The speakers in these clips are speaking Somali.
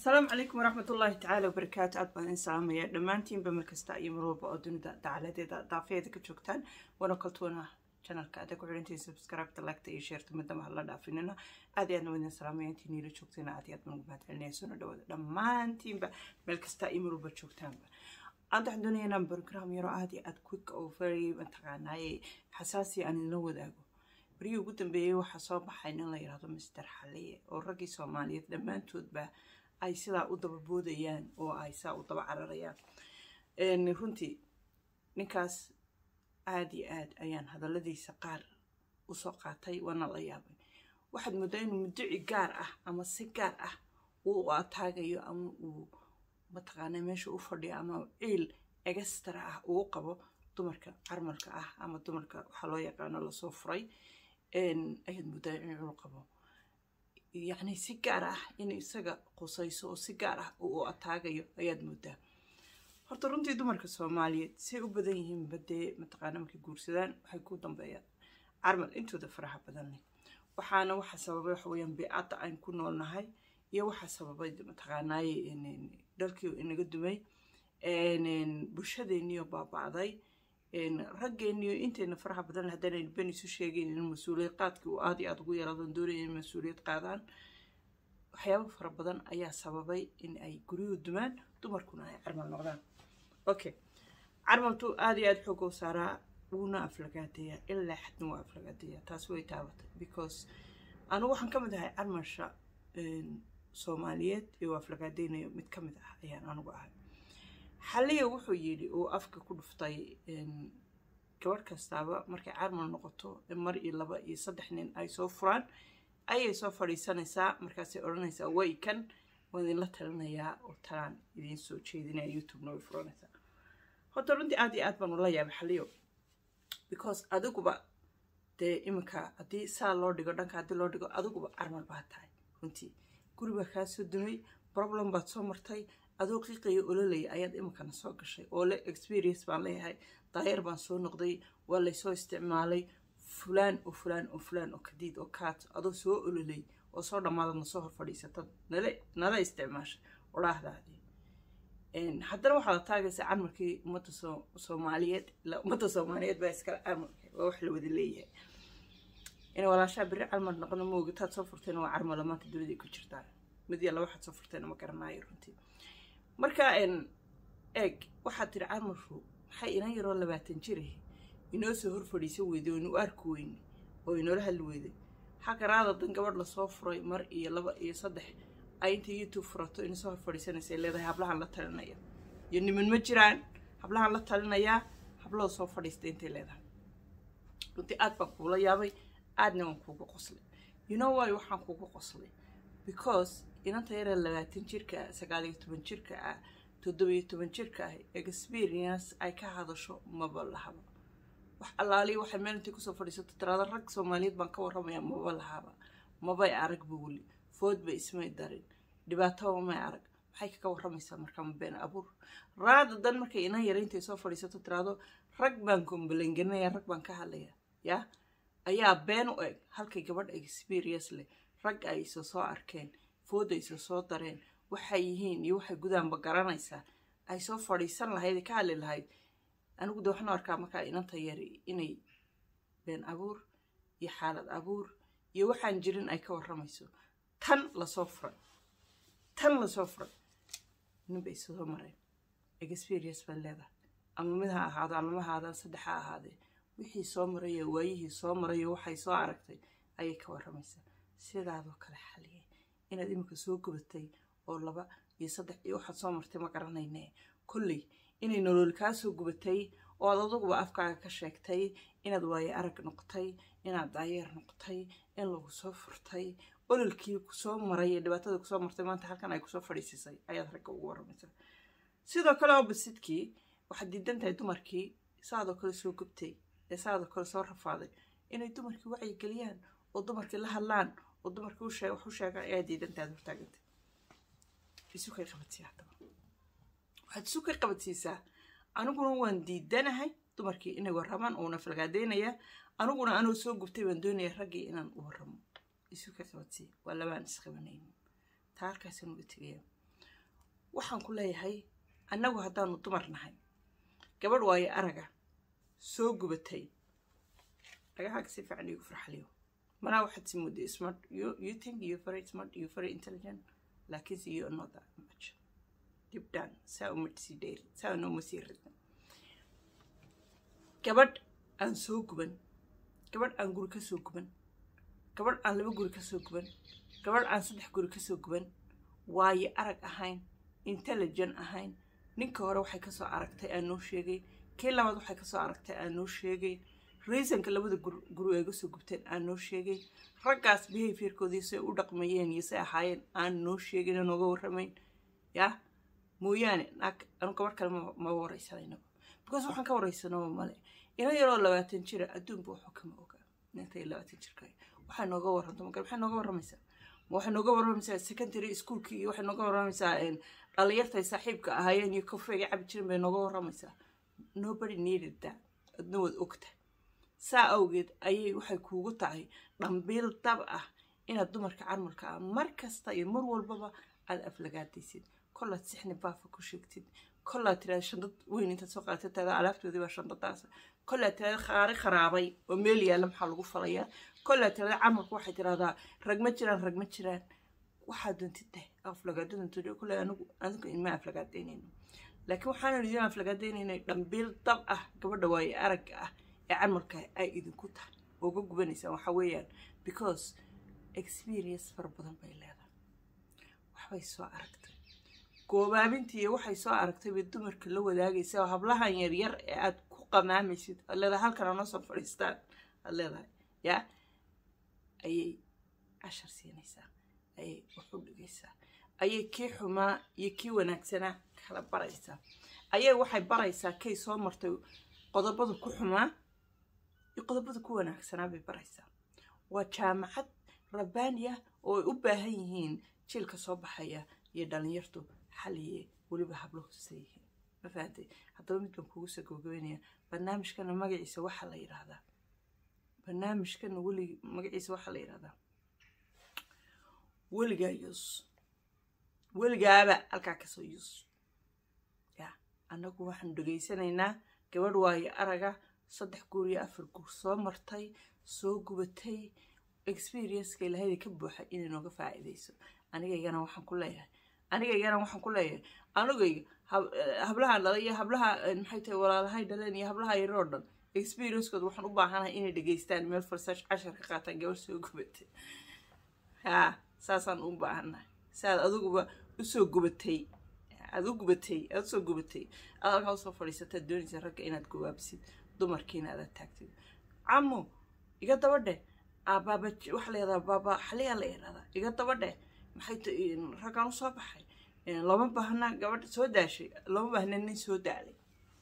asalaamu calaykum waraxmat ullaahi tacaala wabarakaatu aad baan idin salaamaya dhammaantiinba mar kasta iyo mar walba oo dunida dacaladeeda daafeeda ka joogtaan wana kaltuuna janalka adaa ku xirantiin subscribe-ta lagta iyo sheerta midnaba hala dhaafinina aad iyo aadna wadin salaamaya intii niila joogtayna aad iyo aad baan ugu mahadcelinaya soo dhawaada dhammaantiinba meel kasta iyo mar walba joogtaanba aad waxaan doonaya inaan program yaro aad iyo aad quick oo very mataqaanaaye xasaasi aan idinla wadaago barihii ugu dambeeyey waxaa soo baxay nin la yidhahdo mister xaliye oo raggii soomaaliyeed dhammaantoodba ay sidaa u daba boodayaan oo ay saa u daba cararayaan runtii ninkaas aad iyo aad ayaan hadalladiisa qaar usoo qaatay waana la yaabay waxaad moodaa inuu muddaci gaar ah ama si gaar ah uu ataagayo ama uu mataqaana meesha u fadhiyo ama ciil egastara ah uu qabo dumarka carmalka ah ama dumarka waxaa loo yaqaano lasoo furay ayaad moodaa inuu qabo yacni si gaar ah in isaga qusayso oo si gaar ah uu u ataagayo ayaad moodaa horta runtii dumarka soomaaliyeed say u badan yihiin badee mataqaana markay guursadaan waxay ku dambeeyaan carmal intooda faraha badan leh waxaana waxa sababay waxa weeyaan beecadda aan ku noolnahay iyo waxaa sababay mataqaanaaye dalkii inaga dumay bulshadeeniyo baaba'day raggeeniyo intayna faraha badan haddana ben isu sheegeyn in mas-uuliyad qaadkii uu aad iyo aada ugu yaraadon doonaya in mas-uuliyad qaadaan waxyaabo fara badan ayaa sababay in ay guryuhu dumaan dumarkuna ay carmal noqdaan okay carmaltu aada iyo aada xoogoo saaraa wuuna aflagaadeeyaa ilaa xadna waa aflagaadeeyaa taas way taabatay because anugu waxaan ka mid ahay carmalsha soomaaliyeed ee uu aflagaadeynayo mid ka mid ah ayaan anugu ahay xaliya wuxuu yidhi uu afka ku dhuftay gabadh kastaaba markay carmal noqoto mar iyo laba iyo saddex nin ay soo furaan ayay soo fadhiisanaysaa markaasay odhanaysaa way kan waan idinla talinayaa oo talaan idiin soo jeedinaya youtubena way furanaysaa horta runtii aad iyo aad baan ula yaabay xaliyo because adiguba dee iminka haddii saa loo dhigo dhanka haddii loo dhigo adiguba carmal baa tahay runtii guri baa kaa soo dumay problem baad soo martay adoo qiiqaya ololaya ayaad iminkana soo gashay oo le experience baan leeyahay daayar baan soo noqday waa laysoo isticmaalay fulaan oo fulaan oo fulaan oo kadiid oo kaat adoo soo ololay oo soo dhammaadadna soo hor fadhiisatad nala nala isticmaashay odhaahdaadii haddana waxaad taagaysaa carmalkii ummadda soomaaliyeed ummadda soomaaliyeed baa iskale carmalka waa wax la wada leeyahay inay walaashaa beri carmal noqono ma ogataad soo furteen waa carmala maanta duniday ku jirtaa mid yalla waxaad soo furteen ma garanaayo runtii marka eeg waxaad tiri carmalku maxay inan yaroo labaatan jirahi inoo soo hor fadhiisan weyday oo inu arki weyne oo inoola hadli weyday xaqaraada dan gabadh lasoo furay mar iyo laba iyo saddex ay inta youtube furato ina soo hor fadhiisanaysay leedahay hablahan la talinaya iyo niman ma jiraan hablahan la talinayaa hablada soo fadhiistay intay leedahay runtii aad baan kuula yaabay aadna waan kuuga qoslay you know why waxaan kuuga qoslay because inanta yaree labaatan jirka ah sagaal iyo toban jirka ah toddobiyo toban jirka ah experience ay ka hadasho maba lahaba wax allaaliya waxay meel intay kusoo fadhiisato tiraada rag soomaaliyeed baan ka warramaya maba lahaba mabay aragba weli foodba ismay darin dhibaataba may arag maxay kaga warramaysaa markaa ma been abuur raada dan markay inan yara intay soo fadhiisato tiraado rag baan kombalangelinaya rag baan ka hadlaya yaa ayaa been u eg halkay gabadh experience leh rag ay isa soo arkeen food ay isa soo dareen waxay yihiin iyo waxay gudaanba garanaysaa ay soo fadhiisan lahayd ka hadli lahayd anigu de waxaan arkaa markaa inanta yari inay been abuur iyo xaalad abuur iyo waxaan jirin ay ka warramayso tan lasoo furay tan lasoo furay ninbay isoo mareen experience baad leedahay ama mid ha ahaado ama ma ahaadaan saddex ha ahaadee wixii soo marayo waayihii soo marayo waxay soo aragtay ayay ka warramaysaa sidaadoo kale xaliyay inaad iminka soo gubatay oo laba iyo saddex iyo waxaad soo martay ma garanayne kolley inay nolol kaa soo gubatay oo aad aduguba afkaaga ka sheegtay inaad waaye arag noqotay inaad daayeer noqotay in lagu soo furtay ololkii kusoo maray ee dhibaatada kusoo martay maanta halkan ay kusoo fadhiisisay ayaad ragga ugu warramaysaa sidoo kale obasidkii waxaad diidan tahay dumarkii saadoo kale soo gubtay ee saadoo kale soo rafaaday inay dumarkii wacyigeliyaan oo dumarkii la hadlaan oo dumarkii wax u sheegaan ayaa diidan tahay hortaagantay isukay qabadsiiya haddaba waxaad isu ka qabadsiisaa aniguna waan diidanahay dumarkii inay warramaan uuna falgaadeynayaa aniguna anoo soo gubtay baan doonaya raggii inaan u warramo isu ka qabadsiiya waa labaan isqabanaynin taa halkaasaan uga tegaya waxaan ku leeyahay annagu haddaanu dumar nahay gabadh waayo araga soo gubatay dhagahaaga si fiican igu farxaliyo manaa waxaad si muddo smart you, you think you very smart you very intelligent laakiinse you are not that much deep down saa uma sii dheeri saa nooma sii ridin gabadh aan soo guban gabadh aan guri ka soo guban gabadh aan laba guri ka soo guban gabadh aan saddex guri ka soo guban waayo arag ahayn intelligent ahayn ninka hore waxay kasoo aragtay aan noo sheegay kii labaad waxay kasoo aragtay aan noo sheegay reasonka labada guri ay gasoo gubteen aan noo sheegay raggaas behaviorkoodii say u dhaqmayeen iyo say ahaayeen aan noo sheegin nooga warramayn yaa mooyaane naag anu gabadh kale ma waraysanayno because waxaan ka waraysanaba male ina yaroo labaatan jira adduunba waxu kama oga intay labaatan jirka waxay nooga warranto magal waxay nooga warramaysaa ma waxay nooga warramaysaa secondary schoolkii iyo waxay nooga warramaysaa dhalinyartay saaxiibka ahaayeen iyo kofeega cabi jirin bay nooga warramaysaa nobody needed that adna waad ogta saa awgeed ayay waxay kuugu tahay dhambiil dab ah inaad dumarka carmalka ah mar kasta iyo mar walbaba aad aflagaadaysid kolaad sixni baafa ku sheegtid kolaad tiraada shandad weyn intaad soo qaadatid taada alaabtoodii baa shandadaas kolaad tiraada qaari kharaabay oo meel yaalla maxaa lagu falayaa kolaad tiraada camalku waxay tiraahdaa rag ma jiraan rag ma jiraan waxaa doontid deh aflagaadadantooda kole anigu anigu ima aflagaadaynayno laakiin waxaanu idin aflagaadaynaynay dhambiil dab ah gabadha waaye aragga ah ee camalka ay idinku tahay uga gubanaysaan waxa weeyaan because experience fara badan bay leedahay waxbay soo aragtay goobaabintii iyo waxay soo aragtay bay dumarka la wadaagaysa oo hablahan yaryar ee aad ku qamaamaysid aad leedahay halkan anoo soo fadhiistaan aad leedahay yaa ayay cashar siinaysaa ayay wax u dhigaysaa ayay kii xumaa iyo kii wanaagsanaa kala baraysaa ayay waxay baraysaa kay soo martay qodobada ku xumaa iyo qodobada ku wanaagsanaa bay baraysaa waa jaamacad rabbaani ah oo ay u baahan yihiin jiilka soo baxaya iyo dhalinyartu xaliye weliba hablo hoose yihiin ma fahamtay haddaba mid baan kugu soo gabagabeynaya barnaamijkana magaciisa waxaa la yidhaahdaa barnaamijkana weli magaciisa waxaa la yidhahdaa weligaa yus weligaaba halkaa kasoo yus ya annagu waxaanu dhegaysanaynaa gabadh waayo araga saddex guur iyo afar guur soo martay soo gubatay experienceka ilahayda ka buuxa inay nooga faa'iidayso anigaygana waxaan ku leeyahay anigaygana waxaan ku leeyahay anigayga hablaha dhala iyo hablaha maxay tahay walaalahay dhaleen iyo hablaha yaroo dhan experiencekood waxaan u baahanahay inay dhegaystaan meel farsash cashar ka qaataan gabadh soo gubatay haa saasaan u baahannahay saaad adiguba usoo gubatay aad u gubatay aad usoo gubatay aad halkaa usoo fadhiisataad doonaysa ragga inaad gawaabsid dumarkiina aadaad taagtid camo iga dabadhe baaba waxa la yahdaa baaba xaliyaa la yidhahdaa iga dabadhe maxay t raggaan usoo baxay looma baahna gabadha soo daashay looma baahna nin soo daalay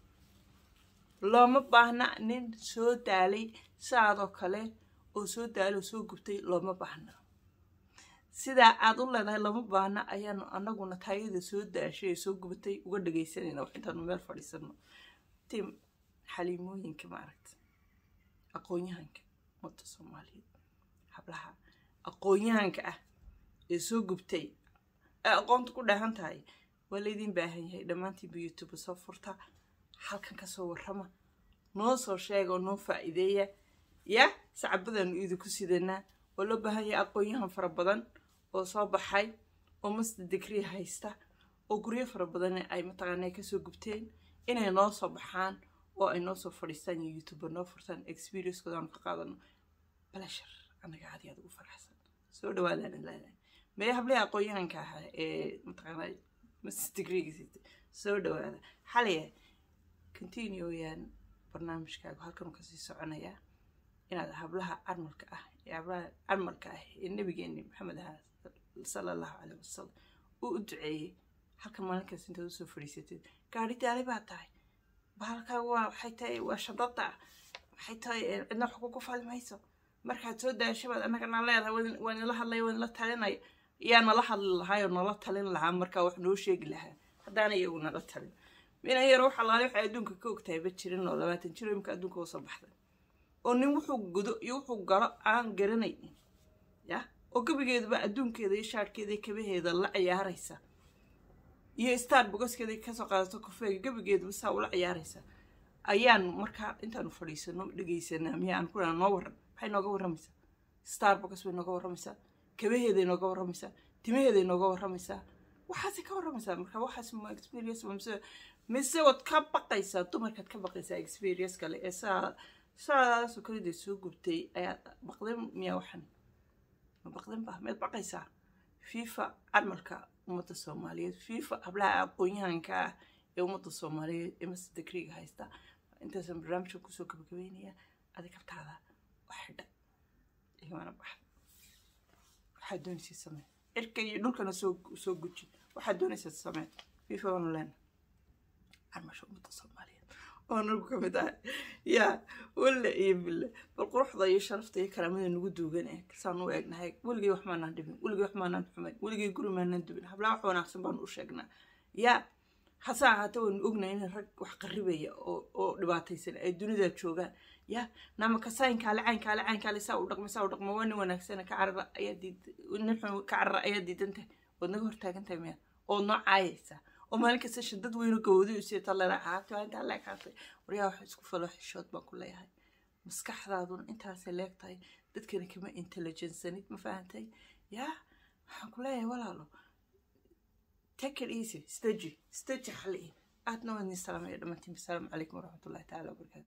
looma baahna nin soo daalay saadoo kale oo soo daalay oo soo gubtay looma baahna sidaa aad u leedahay lama baahna ayaanu anaguna taayada soo daashay ee soo gubatay uga dhagaysanayna wax intaanu meel fadhiisano tim xaliimooyinka maaragta aqoon-yahanka ummadda soomaaliyeed hablaha aqoon-yahanka ah ee soo gubtay ee aqoonta ku dhahan tahay waa laydin baahan yahay dhammaantiinba youtube soo furta halkan kasoo warrama noo soo sheega oo noo faa'iideeya ya sacabadaanu idinku sidanaa waa loo baahan yahay aqoon-yahan fara badan oo soo baxay oo master degree haysta oo guryo fara badan ay mataqaanaa kasoo gubteen inay noo soo baxaan oo ay noo soo fadhiistaan iyo youtube noo furtaan experiencekood aanu ka qaadano balashar anaga aad iyo aad ugu faraxsan soo dhawaadaan leedahay mee hablihii aqoon-yahanka ahaa ee mataqaanaa master degreega siitay soo dhawaada xalaya continue weyaan barnaamijkaagu halkanuu kasii soconayaa inaad hablaha carmalka ah ee hablaha carmalka ah ee nabigeeni maxamed aha sala allahu caleyh wasalam uu u duceeyey halkan maalinkaas intaad usoo fadhiisatid gaari daali baa tahay bahalkaa waa waxay tahay waa shandada waxay tahay cidna wax kugu fali mayso markaad soo daashabaad annagana leedahay waa nila hadlaya waa nila talinaya yaa nala hadli lahaa oo nala talin lahaa markaa wax noo sheegi lahaa haddaana iyagu nala talin mina yar wax alaale waxay adduunka ka ogtahay ba jirin oo labaatan jiro imka adduunka usoo baxday oo nin wuxuu gudo iyo wuxuu galo aan garanaynin ya oo gabigeedaba adduunkeeda iyo shaarhkeeda iyo kabaheeda la ciyaaraysa iyo star bogoskeeda kasoo qaadato kofeega gabigeeduba saa ula ciyaaraysa ayaan markaa intaanu fadhiisano dhegaysanaa miya aan ku noo waran maxay nooga warramaysaa starbucks bay nooga warramaysaa kabaheeday nooga warramaysaa timaheeday nooga warramaysaa waxaasay ka warramaysaa marka waxaas ma experience mise mise waad ka baqaysaa dumarkaad ka baqaysaa experience kale ee saa saadaasoo kale dee soo gubtay ayaa baqdin miyaa waxan ma baqdin ba miyaad baqaysaa fifa camalka ummadda soomaaliyeed fifa hablaha aqoon-yahanka ah ee ummadda soomaaliyeed ee mase degriga haysta intaasaan barnaamijka kusoo gabagabeynaya adig kabtaada wax xidha igana baxda waxaad doonaysa samee cirka iyo dhulkana soo soo guji waxaad doonaysa samee fifa waanu leena carmasha ummadda soomaaliyeed oo nagu ka mid ah yaa walle iyo bille bal quruxda iyo sharafta iyo karaamada nagu duugan ee saan u eegnahay weligay wax maanaan dhibin weligay wax maanaan xumayn weligay guri maanaan dubin hablaa wax wanaagsan baanu u sheegnaa yaa hase ahaatee waanu ognahay in rag wax qaribaya oo oo dhibaataysan ay dunida joogaan ya namaka saynkaale caynkaale caynkaale saa u dhaqma saa u dhaqma waa nin wanaagsana ka carara ayaa diid nin xun ka carara ayaa diidan tahay waad naga hortaagan tahay miya ood noo caayaysa oo maalin kasta shadad weyno gawadi u siita lena caagta waa intaa leeg haatay waryaa wax isku falo xishood baan ku leeyahay maskaxdaaduna intaasay leeg tahay dadkana kama intelligensanid ma fahantay yaa waxaan ku leeyahay walaalo take it easy staji staji xali aadna waa idin salaamaya dhammaantiin asalaamu calaykum waraxmatullahi taala wabarakaatu